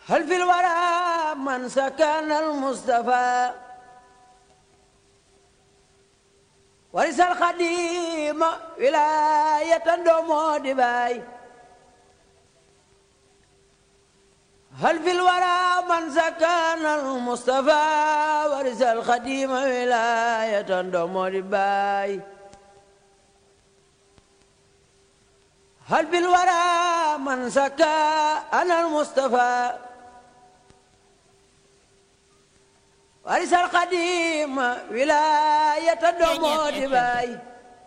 هل في الورى من سكن المصطفى ورث الخديم ولاية دومو دباي هل في الورى من سكن المصطفى ورث الخديم ولاية دومو دباي هل في الورى من سكن المصطفى ورث القديم ولاية دومو دباي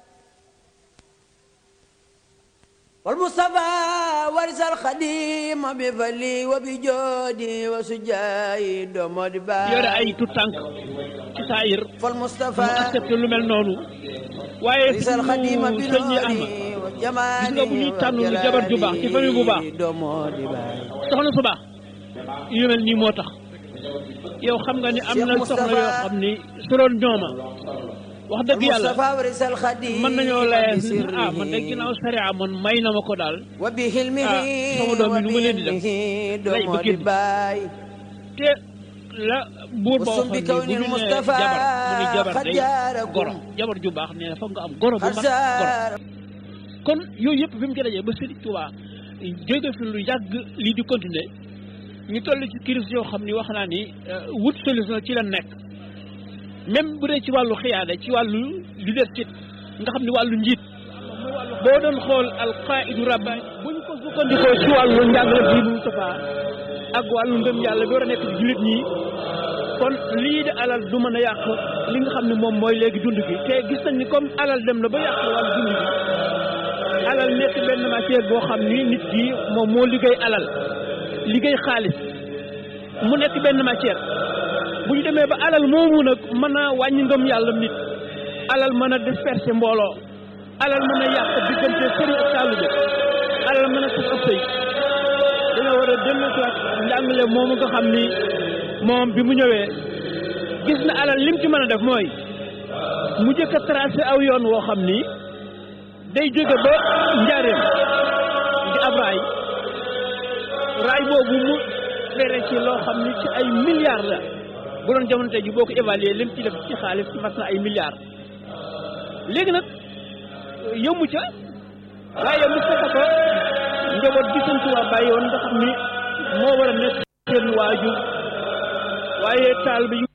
والمصطفى ورث القديم بفلي وبجودي وسجاي دومو دباي yore ay tout tànk ci saayir فالمصطفى mu accepté lu mel noonu waaye ورث القديم suñu sëñ yi am بنوري وجمالي gis nga bu ñuy tànn lu jabar ju baax ci famille bu baax دومو دباي soxna su baax yu mel nii moo tax yow xam nga ni am na Cheikh soxna Moustapha yoo xam ni su doon ñooma wax dëgg yàlla المصطفى ورث القديم mën nañoo layee بسره ah man de ginnaaw sariya man may na ma ko daal وبحلمه ah, sama doom yi nu ma leen di def? وبعلمه lay دومو ba génn. دباي te la buur ba Wasum waxoon bi ni kaw bu nil ñu nee Mustafa jabar mu ni jabar day xajaarakum. goro jabar ju baax nee na foog nga am goro bu mat goro xarsaar kon yooyu yëpp fi mu ci dajee ba Sëriñ Tuubaa jóge fi lu yàgg lii di continuer ñu toll ci crise yoo xam ni wax naa ni euh, wut solution ci la nekk même bu dee ci wàllu xiyaada ci wàllu leadership nga xam ni wàllu njiit boo doon xool alqaidu rabbaani bu ñu ko sukkandikoo ci wàllu njàngale bii Moustapha ak wàllu ngëm yàlla bi war a nekk ci jullit ñi kon lii de alal du mën a yàq li nga xam ne moom mooy léegi dund gi te gis nañ ni comme alal dem na ba yàq wàllu dund gi alal nekk benn matière boo xam ni nit ki moom moo liggéey alal liggéey xaalis mu nekk benn matière bu ñu demee ba alal moomu nag mën a wàññi ngëm yàlla nit alal mën a disperser mbooloo alal mën a yàq diggante sëriñ ak taalibe alal mën a tas ab sëy dañoo war a dellusiwaat njàngale moomu nga xam ni moom bi mu ñëwee gis na alal lim ci mën a def mooy mu jëkk a tracé aw yoon woo xam ni day jóge ba njaareem di ab raay raay boobu mu fere ci loo xam ni ci ay milliards la bu doon jamono tey ji boo ko évaluer lim ci def ci xaalis mat na ay milliards léegi nag yëmu ca waaye mu fekk ko njaboot gi sëñ Tuubaa bàyyi woon nga xam ni moo war a nekk seen waajur waaye taal bi yu